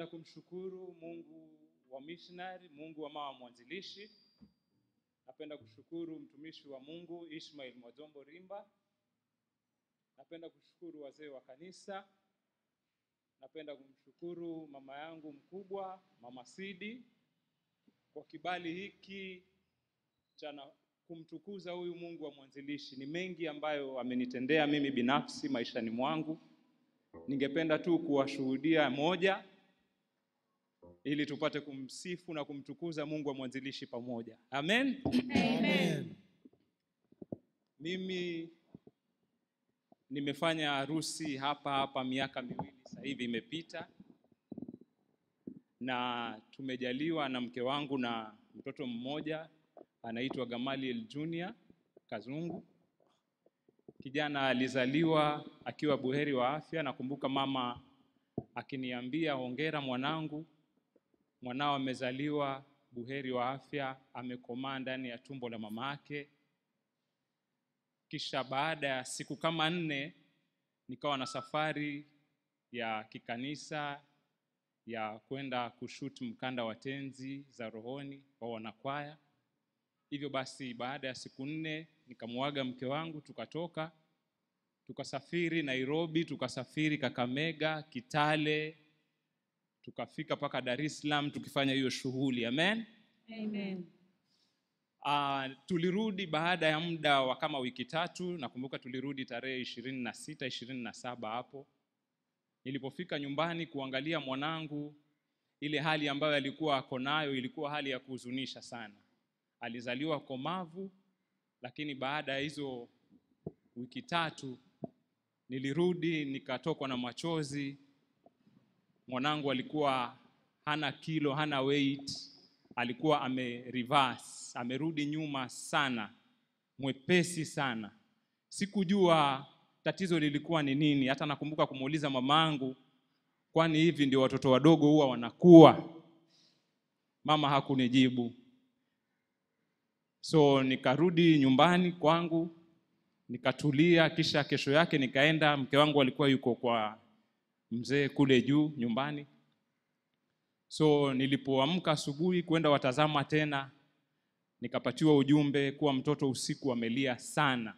Napenda kumshukuru Mungu wa missionary, Mungu wa mama mwanzilishi. Napenda kushukuru mtumishi wa Mungu Ishmael Mwajombo Rimba. Napenda kushukuru wazee wa kanisa. Napenda kumshukuru mama yangu mkubwa, Mama Sidi, kwa kibali hiki cha na- kumtukuza huyu Mungu wa mwanzilishi. Ni mengi ambayo amenitendea mimi binafsi maishani mwangu. Ningependa tu kuwashuhudia moja ili tupate kumsifu na kumtukuza Mungu wa mwanzilishi pamoja. Amen. Amen. Mimi nimefanya harusi hapa hapa miaka miwili sasa hivi imepita, na tumejaliwa na mke wangu na mtoto mmoja anaitwa Gamaliel Junior Kazungu. Kijana alizaliwa akiwa buheri wa afya. Nakumbuka mama akiniambia, hongera mwanangu, mwanao amezaliwa buheri wa afya, amekomaa ndani ya tumbo la mama yake. Kisha baada ya siku kama nne nikawa na safari ya kikanisa ya kwenda kushoot mkanda wa tenzi za rohoni wa wanakwaya. Hivyo basi, baada ya siku nne nikamuaga mke wangu, tukatoka tukasafiri Nairobi, tukasafiri Kakamega, Kitale, tukafika mpaka Dar es Salaam tukifanya hiyo shughuli. Amen. Amen. Uh, tulirudi baada ya muda wa kama wiki tatu. Nakumbuka tulirudi tarehe ishirini na sita ishirini na saba hapo. Nilipofika nyumbani kuangalia mwanangu, ile hali ambayo alikuwa ako nayo ilikuwa hali ya kuhuzunisha sana. Alizaliwa komavu, lakini baada ya hizo wiki tatu nilirudi nikatokwa na machozi. Mwanangu alikuwa hana kilo, hana weight, alikuwa ame reverse, amerudi nyuma sana, mwepesi sana. Sikujua tatizo lilikuwa ni nini. Hata nakumbuka kumuuliza mamangu, kwani hivi ndio watoto wadogo huwa wanakuwa? Mama hakunijibu. So nikarudi nyumbani kwangu nikatulia, kisha kesho yake nikaenda. Mke wangu alikuwa yuko kwa mzee kule juu nyumbani. So nilipoamka asubuhi kwenda watazama tena, nikapatiwa ujumbe kuwa mtoto usiku amelia sana,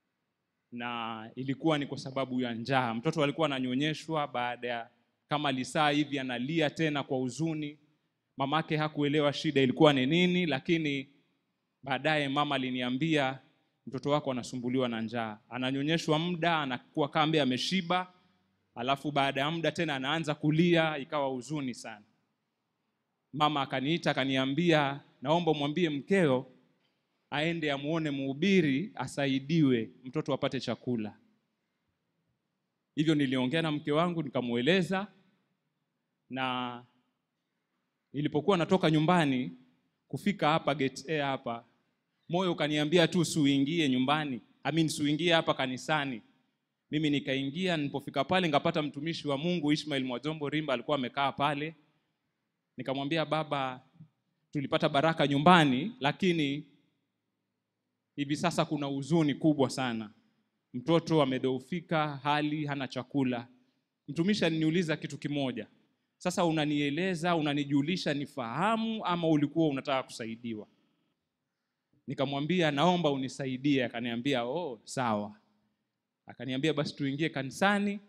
na ilikuwa ni kwa sababu ya njaa. Mtoto alikuwa ananyonyeshwa, baada ya kama lisaa hivi analia tena kwa huzuni. Mamake hakuelewa shida ilikuwa ni nini, lakini baadaye mama aliniambia mtoto wako anasumbuliwa na njaa, ananyonyeshwa muda anakuwa kambe ameshiba, alafu baada ya muda tena anaanza kulia, ikawa huzuni sana. Mama akaniita akaniambia, naomba umwambie mkeo aende amuone mhubiri asaidiwe mtoto apate chakula. Hivyo niliongea na mke wangu nikamweleza, na nilipokuwa natoka nyumbani kufika hapa gate A hapa, moyo ukaniambia tu suingie nyumbani, I mean suingie hapa kanisani. Mimi nikaingia, nilipofika pale nikapata mtumishi wa Mungu Ishmael Mwajombo Rimba alikuwa amekaa pale. Nikamwambia baba, tulipata baraka nyumbani, lakini hivi sasa kuna huzuni kubwa sana. Mtoto amedhoofika, hali hana chakula. Mtumishi aliniuliza kitu kimoja, sasa unanieleza, unanijulisha nifahamu ama ulikuwa unataka kusaidiwa? Nikamwambia naomba unisaidie. Akaniambia oh, sawa. Akaniambia basi tuingie kanisani.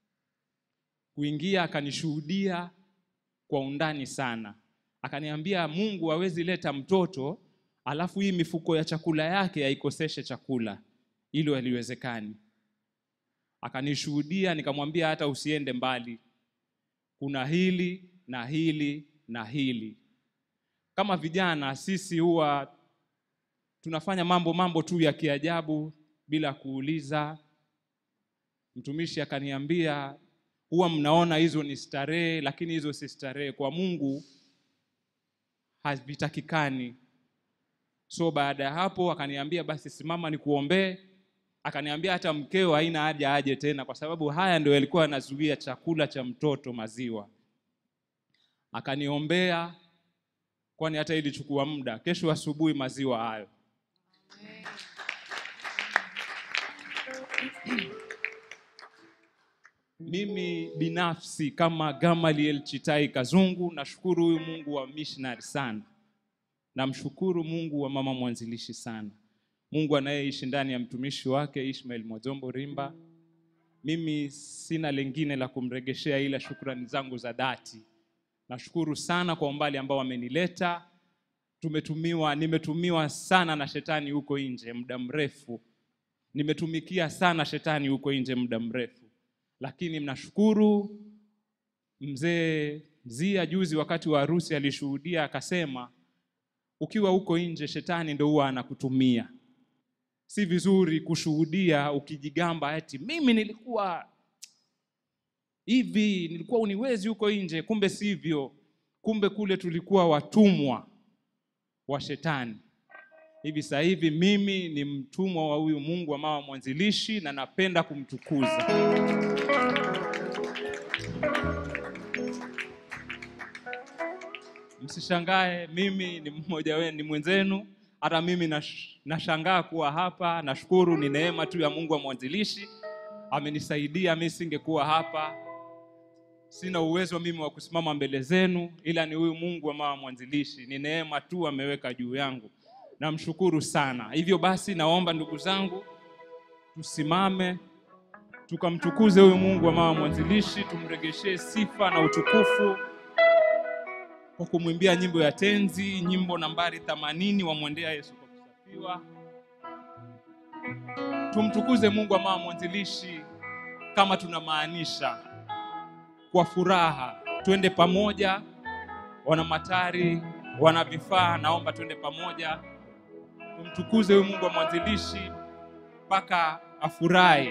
Kuingia akanishuhudia kwa undani sana, akaniambia Mungu hawezi leta mtoto alafu hii mifuko ya chakula yake haikoseshe chakula, hilo haliwezekani. Akanishuhudia, nikamwambia hata usiende mbali, kuna hili na hili na hili. Kama vijana sisi huwa tunafanya mambo mambo tu ya kiajabu bila kuuliza. Mtumishi akaniambia huwa mnaona hizo ni starehe, lakini hizo si starehe. Kwa Mungu havitakikani. So baada ya hapo akaniambia basi simama nikuombee. Akaniambia hata mkeo haina haja aje tena, kwa sababu haya ndio yalikuwa yanazuia chakula cha mtoto, maziwa. Akaniombea, kwani hata ilichukua muda. Kesho asubuhi maziwa hayo. mimi binafsi kama Gamaliel Chitai Kazungu nashukuru huyu Mungu wa missionary sana, namshukuru Mungu wa mama mwanzilishi sana, Mungu anayeishi ndani ya mtumishi wake Ishmael Mwazombo Rimba. Mimi sina lengine la kumregeshea ila shukrani zangu za dhati. Nashukuru sana kwa umbali ambao amenileta. Tumetumiwa, nimetumiwa sana na shetani huko nje muda mrefu, nimetumikia sana shetani huko nje muda mrefu, lakini mnashukuru. Mzee Zia juzi wakati wa harusi alishuhudia akasema, ukiwa huko nje shetani ndo huwa anakutumia. Si vizuri kushuhudia ukijigamba eti mimi nilikuwa hivi, nilikuwa uniwezi huko nje, kumbe sivyo. Kumbe kule tulikuwa watumwa wa shetani. Hivi sasa hivi mimi ni mtumwa wa huyu Mungu wa mama mwanzilishi na napenda kumtukuza. Msishangae, mimi ni mmoja wenu, ni mwenzenu. Hata mimi nash, nashangaa kuwa hapa. Nashukuru, ni neema tu ya Mungu wa mwanzilishi, amenisaidia. Mimi singekuwa hapa, sina uwezo mimi wa kusimama mbele zenu, ila ni huyu Mungu wa mama mwanzilishi, ni neema tu ameweka juu yangu. Namshukuru sana. Hivyo basi, naomba ndugu zangu, tusimame tukamtukuze huyu Mungu wa mama mwanzilishi, tumregeshee sifa na utukufu kwa kumwimbia nyimbo ya tenzi, nyimbo nambari 80 wamwendea Yesu kwa kusafiwa. Tumtukuze Mungu wa mama mwanzilishi kama tunamaanisha kwa furaha. Twende pamoja, wana matari, wana vifaa, naomba twende pamoja, tumtukuze huyu Mungu wa mwanzilishi mpaka afurahi.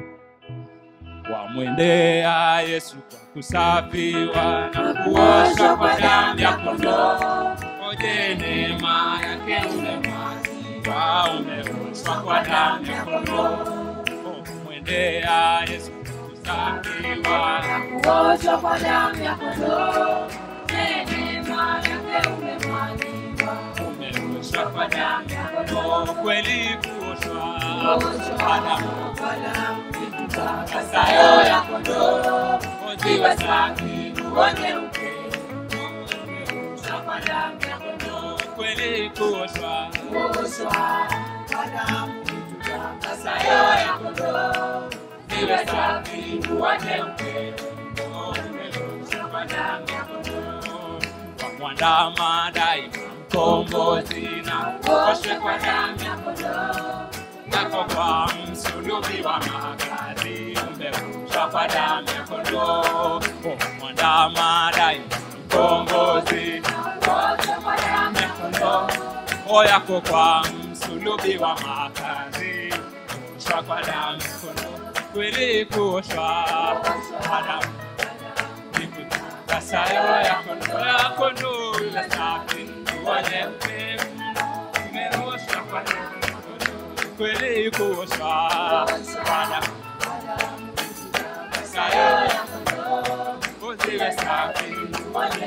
Wamwendea Yesu kwa kusafiwa na kuoshwa kwa damu ya kondoo. Oje neema yake umemwagiwa, umeoshwa kwa damu ya kondoo. Wamwendea Yesu kwa kusafiwa Kuoshwa kwa damu ya kondoo, neema yake umemwagiwa. umeoshwa kwa damu ya kondoo. Kweli kuoshwa Kuoshwa kwa damu kwa damu sayo ya kondoo, oziwe safi uone upendo. Kuoshwa kwa damu ya kondoo, kweli kuoshwa kuoshwa kwa damu sayo ya kondoo, ziwe safi uone upendo. umeoshwa Kwa damu ya kondoo, kwa mwandama daima mkombozi na kuoshwe kwa damu ya kondoo, yako kwa msulubi wa magari umeoshwa kwa damu ya kondoo kwa mwandama daima mkombozi kuoshwa kwa damu ya kondoo. o yako kwa msulubi wa makazi kuoshwa kwa damu ya kondoo kweli kuoshwa kwa damu kasayo ya kondoo ya kondoo ile safi uone upendo umeoshwa kwa damu ya kondoo kweli kuoshwa kwa damu kasayo ya kondoo ziwe safi uone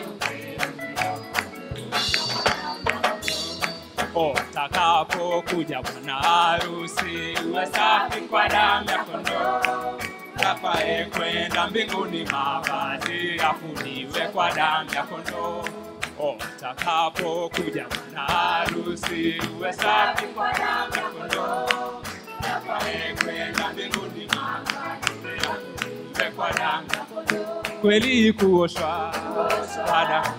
Utakapokuja bwana harusi, uwe safi kwa damu ya kondoo. Tapae kwenda mbinguni, mavazi afuniwe kwa damu ya kondoo. Utakapokuja bwana harusi, uwe safi kwa damu ya kondoo. Tapae kwenda mbinguni, mavazi afuniwe kwa damu ya kondoo. Kweli kuoshwa kwa damu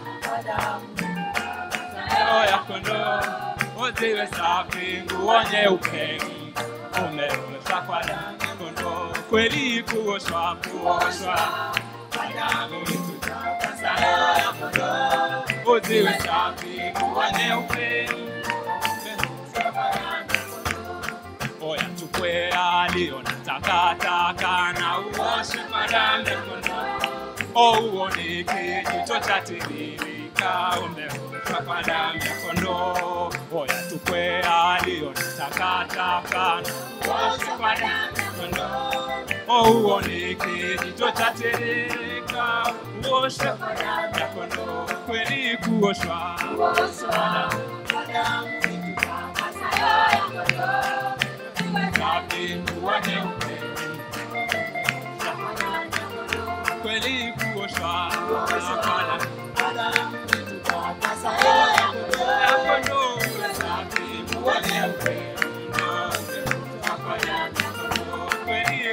Roho ya kondoo uziwe safi, nguo nyeupe umeoshwa kwa damu ya kondoo. Kweli kuoshwa, kuoshwa kwa damu itutakasa. Roho ya kondoo uziwe safi, nguo nyeupe umeoshwa kwa damu ya kondoo. Oya chukue aliyo na takataka na uoshe kwa damu ya kondoo. O uone kijicho cha tiririka umeoshwa kwa damu ya kondoo. Oya chukue aliyo na takataka na uoshe kwa damu ya kondoo. O uone kijicho cha tiririka uoshe kwa damu ya kondoo. Kweli kuoshwa Kuoshwa kwa damu itutakasayo ya kondoo. Iwe safi nguo nyeupe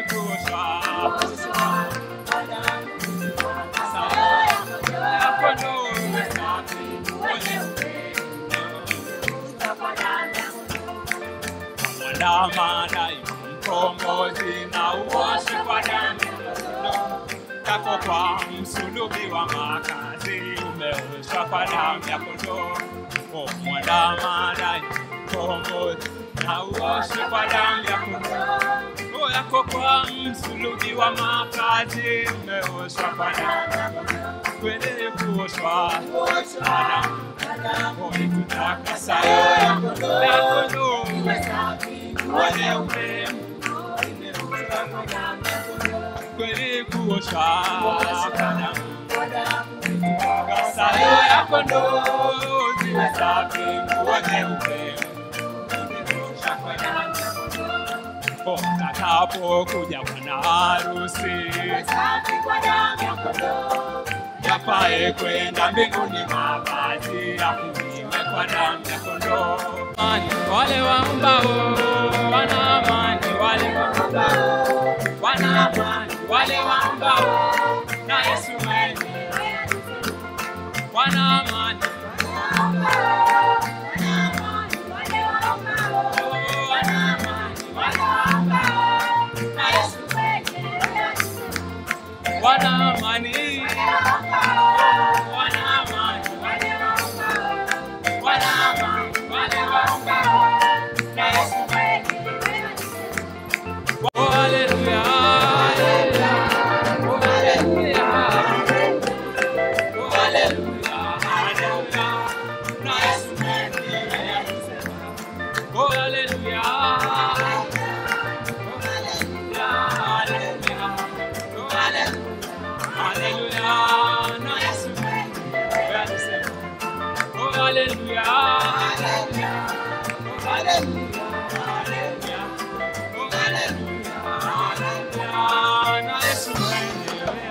kweli kuoshwa kuoshwa kwa damu ya kondoo safi wenye upendo kwa damu ya mwandama daima mkombozi na uoshi kwa damu yako kwa msulubi wa makazi umeoshwa kwa damu ya kondoo O mwandama daima mkombozi na uoshi kwa damu ya kondoo O yako kwa msulubi wa makazi umeoshwa kwa damu ya kondoo kweli kuoshwa kuoshwa kwa damu kwa damu O itutakasayo ya kondoo ya kondoo iwe safi wenye upendo imeoshwa kwa damu ya kondoo kweli kuoshwa kwa damu kwa damu Kasayo ya kondoo ziwe safi, nguo nyeupe zimeosha kwa damu. Utakapokuja bwana harusi, safi kwa damu ya kondoo yapae kwenda mbinguni, mavazi yakuliwe kwa damu ya kondoo. Amani wale waombao, wana amani wale waombao, wana amani wale waombao, na Yesu mwenyewe wana amani wana amani wana amani wana amani wale waombao na Yesu Oh, haleluya haleluya oh haleluya oh haleluya haleluya na Yesu mwenyewe alisema oh haleluya oh haleluya haleluya oh haleluya haleluya na Yesu mwenyewe alisema oh haleluya haleluya oh haleluya haleluya oh haleluya haleluya na Yesu mwenyewe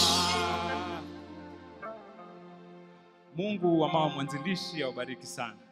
alisema Mungu wa mama mwanzilishi aubariki sana.